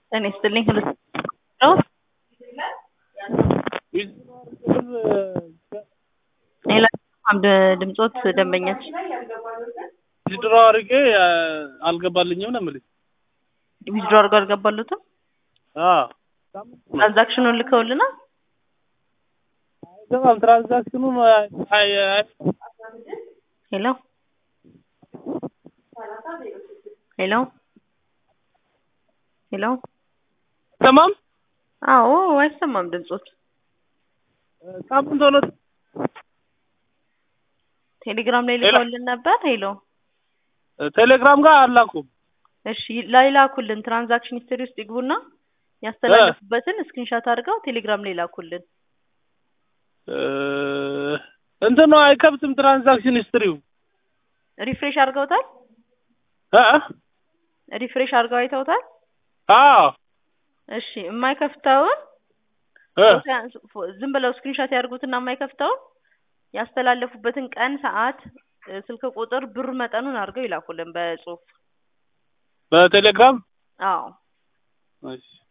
ጤና ይስጥልኝ ሁሉ ሌላ አንድ ድምጾት ደንበኛች ዊዝድሮ አድርጌ አልገባልኝም ነው የምልኝ። ዊዝድሮ አድርገው አልገባሉትም። አዎ ትራንዛክሽኑን ልከውልናል። አይገባም። ትራንዛክሽኑ ሄሎ ሄሎ ሄሎ አይሰማም። አዎ አይሰማም ድምጾት። ሳምንት ሆኖ ቴሌግራም ላይ ልከውልን ነበር። ሄሎ ቴሌግራም ጋር አላኩም። እሺ ላይ ላኩልን። ትራንዛክሽን ሂስትሪ ውስጥ ይግቡና ያስተላለፉበትን ስክሪንሻት አድርገው ቴሌግራም ላይ ላኩልን። እንትን ነው አይከብትም። ትራንዛክሽን ሂስትሪው ሪፍሬሽ አድርገውታል። እ ሪፍሬሽ አድርገው አይተውታል። አዎ እሺ የማይከፍተውን እ ዝም ብለው ስክሪንሻት ያድርጉትና የማይከፍተውን ያስተላለፉበትን ቀን፣ ሰዓት፣ ስልክ ቁጥር፣ ብር መጠኑን አድርገው ይላኩልን በጽሁፍ። በቴሌግራም አዎ እሺ